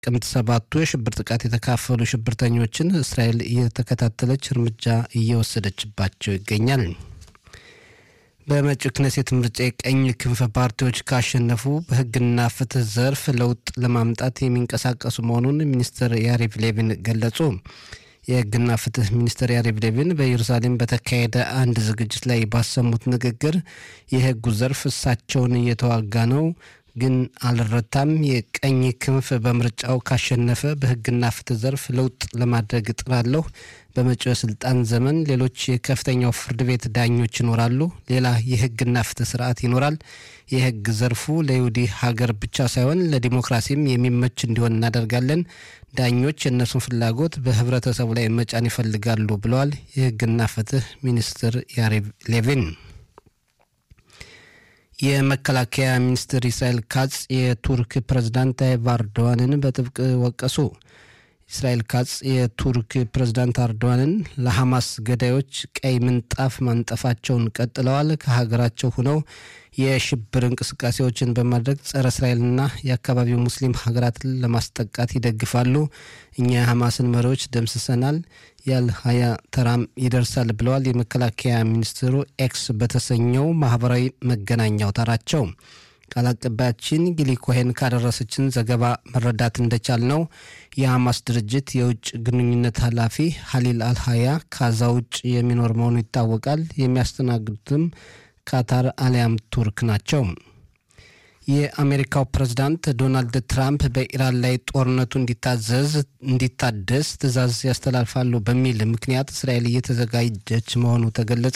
በጥቅምት ሰባቱ የሽብር ጥቃት የተካፈሉ ሽብርተኞችን እስራኤል እየተከታተለች እርምጃ እየወሰደችባቸው ይገኛል። በመጪው ክነሴት ምርጫ የቀኝ ክንፍ ፓርቲዎች ካሸነፉ በሕግና ፍትህ ዘርፍ ለውጥ ለማምጣት የሚንቀሳቀሱ መሆኑን ሚኒስትር ያሪቭ ሌቪን ገለጹ። የሕግና ፍትህ ሚኒስትር ያሪቭ ሌቪን በኢየሩሳሌም በተካሄደ አንድ ዝግጅት ላይ ባሰሙት ንግግር የሕጉ ዘርፍ እሳቸውን እየተዋጋ ነው ግን አልረታም። የቀኝ ክንፍ በምርጫው ካሸነፈ በሕግና ፍትህ ዘርፍ ለውጥ ለማድረግ እጥራለሁ። በመጪው የስልጣን ዘመን ሌሎች የከፍተኛው ፍርድ ቤት ዳኞች ይኖራሉ። ሌላ የሕግና ፍትህ ስርዓት ይኖራል። የሕግ ዘርፉ ለይሁዲ ሀገር ብቻ ሳይሆን ለዲሞክራሲም የሚመች እንዲሆን እናደርጋለን። ዳኞች የእነሱን ፍላጎት በህብረተሰቡ ላይ መጫን ይፈልጋሉ ብለዋል የሕግና ፍትህ ሚኒስትር ያሪቭ ሌቪን። የመከላከያ ሚኒስትር ኢስራኤል ካጽ የቱርክ ፕሬዝዳንት ታይብ ኤርዶዋንን በጥብቅ ወቀሱ። እስራኤል ካጽ የቱርክ ፕሬዝዳንት ኤርዶዋንን ለሐማስ ገዳዮች ቀይ ምንጣፍ ማንጠፋቸውን ቀጥለዋል። ከሀገራቸው ሆነው የሽብር እንቅስቃሴዎችን በማድረግ ጸረ እስራኤልና የአካባቢው ሙስሊም ሀገራትን ለማስጠቃት ይደግፋሉ። እኛ የሐማስን መሪዎች ደምስሰናል፣ ያልሀያ ተራም ይደርሳል ብለዋል የመከላከያ ሚኒስትሩ ኤክስ በተሰኘው ማህበራዊ መገናኛ አውታራቸው። ቃል አቀባያችን ጊሊ ኮሄን ካደረሰችን ዘገባ መረዳት እንደቻል ነው የሐማስ ድርጅት የውጭ ግንኙነት ኃላፊ ሀሊል አልሀያ ካዛ ውጭ የሚኖር መሆኑ ይታወቃል። የሚያስተናግዱትም ካታር አሊያም ቱርክ ናቸው። የአሜሪካው ፕሬዝዳንት ዶናልድ ትራምፕ በኢራን ላይ ጦርነቱ እንዲታዘዝ እንዲታደስ ትዕዛዝ ያስተላልፋሉ በሚል ምክንያት እስራኤል እየተዘጋጀች መሆኑ ተገለጸ።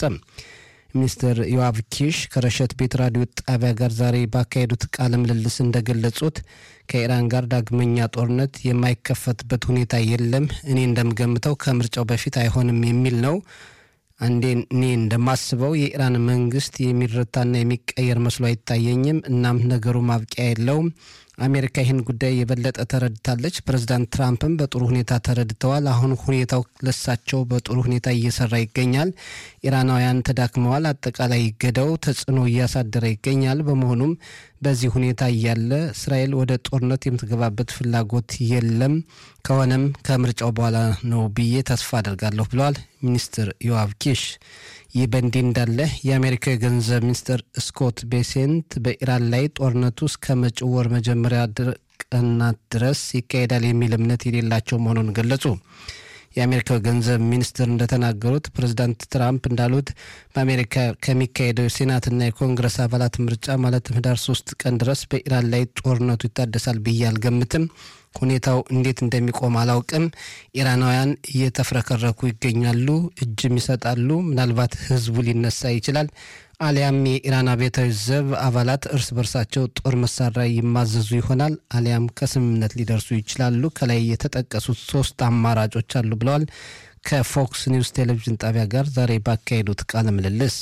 ሚኒስትር ዮአቭ ኪሽ ከረሸት ቤት ራዲዮ ጣቢያ ጋር ዛሬ ባካሄዱት ቃለ ምልልስ እንደገለጹት ከኢራን ጋር ዳግመኛ ጦርነት የማይከፈትበት ሁኔታ የለም። እኔ እንደምገምተው ከምርጫው በፊት አይሆንም የሚል ነው። አንዴ እኔ እንደማስበው የኢራን መንግስት የሚረታና የሚቀየር መስሎ አይታየኝም። እናም ነገሩ ማብቂያ የለውም። አሜሪካ ይህን ጉዳይ የበለጠ ተረድታለች። ፕሬዚዳንት ትራምፕም በጥሩ ሁኔታ ተረድተዋል። አሁን ሁኔታው ለሳቸው በጥሩ ሁኔታ እየሰራ ይገኛል። ኢራናውያን ተዳክመዋል። አጠቃላይ ገዳው ተጽዕኖ እያሳደረ ይገኛል። በመሆኑም በዚህ ሁኔታ እያለ እስራኤል ወደ ጦርነት የምትገባበት ፍላጎት የለም። ከሆነም ከምርጫው በኋላ ነው ብዬ ተስፋ አደርጋለሁ ብለዋል ሚኒስትር ዮአቭ ኪሽ። ይህ በእንዲህ እንዳለ የአሜሪካ የገንዘብ ሚኒስትር ስኮት ቤሴንት በኢራን ላይ ጦርነቱ እስከ መጪው ወር መጀመሪያ ቀናት ድረስ ይካሄዳል የሚል እምነት የሌላቸው መሆኑን ገለጹ። የአሜሪካው ገንዘብ ሚኒስትር እንደተናገሩት ፕሬዚዳንት ትራምፕ እንዳሉት በአሜሪካ ከሚካሄደው የሴናትና የኮንግረስ አባላት ምርጫ ማለትም ህዳር ሶስት ቀን ድረስ በኢራን ላይ ጦርነቱ ይታደሳል ብዬ አልገምትም። ሁኔታው እንዴት እንደሚቆም አላውቅም። ኢራናውያን እየተፍረከረኩ ይገኛሉ፣ እጅም ይሰጣሉ። ምናልባት ህዝቡ ሊነሳ ይችላል። አሊያም የኢራን አብዮታዊ ዘብ አባላት እርስ በርሳቸው ጦር መሳሪያ ይማዘዙ ይሆናል። አሊያም ከስምምነት ሊደርሱ ይችላሉ። ከላይ የተጠቀሱት ሶስት አማራጮች አሉ ብለዋል። ከፎክስ ኒውስ ቴሌቪዥን ጣቢያ ጋር ዛሬ ባካሄዱት ቃለ ምልልስ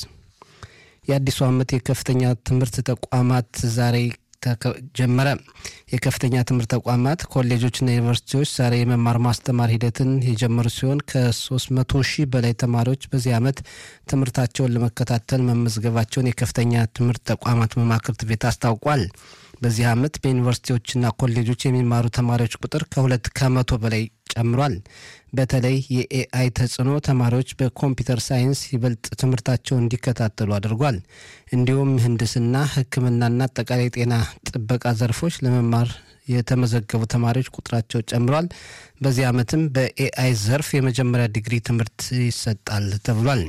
የአዲሱ ዓመት የከፍተኛ ትምህርት ተቋማት ዛሬ ጀመረ። የከፍተኛ ትምህርት ተቋማት ኮሌጆችና ዩኒቨርሲቲዎች ዛሬ የመማር ማስተማር ሂደትን የጀመሩ ሲሆን ከ300 ሺህ በላይ ተማሪዎች በዚህ ዓመት ትምህርታቸውን ለመከታተል መመዝገባቸውን የከፍተኛ ትምህርት ተቋማት መማክርት ቤት አስታውቋል። በዚህ ዓመት በዩኒቨርሲቲዎችና ኮሌጆች የሚማሩ ተማሪዎች ቁጥር ከሁለት ከመቶ በላይ ጨምሯል። በተለይ የኤአይ ተጽዕኖ ተማሪዎች በኮምፒውተር ሳይንስ ይበልጥ ትምህርታቸውን እንዲከታተሉ አድርጓል። እንዲሁም ምህንድስና፣ ሕክምናና አጠቃላይ ጤና ጥበቃ ዘርፎች ለመማር የተመዘገቡ ተማሪዎች ቁጥራቸው ጨምሯል። በዚህ ዓመትም በኤአይ ዘርፍ የመጀመሪያ ዲግሪ ትምህርት ይሰጣል ተብሏል።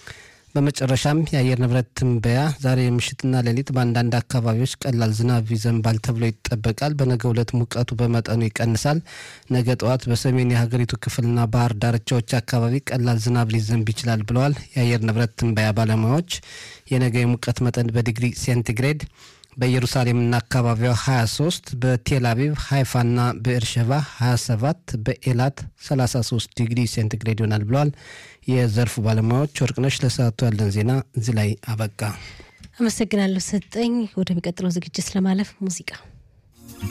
በመጨረሻም የአየር ንብረት ትንበያ ዛሬ ምሽትና ሌሊት በአንዳንድ አካባቢዎች ቀላል ዝናብ ይዘንባል ተብሎ ይጠበቃል። በነገ ዕለት ሙቀቱ በመጠኑ ይቀንሳል። ነገ ጠዋት በሰሜን የሀገሪቱ ክፍልና ባህር ዳርቻዎች አካባቢ ቀላል ዝናብ ሊዘንብ ይችላል ብለዋል የአየር ንብረት ትንበያ ባለሙያዎች። የነገ የሙቀት መጠን በዲግሪ ሴንቲግሬድ በኢየሩሳሌምና አካባቢዋ 23 በቴል አቪቭ ሃይፋና በኤርሸባ 27 በኤላት 33 ዲግሪ ሴንቲግሬድ ይሆናል ብለዋል የዘርፉ ባለሙያዎች። ወርቅነሽ ለሰዓቱ ያለን ዜና እዚህ ላይ አበቃ። አመሰግናለሁ ሰጠኝ። ወደሚቀጥለው ዝግጅት ለማለፍ ሙዚቃ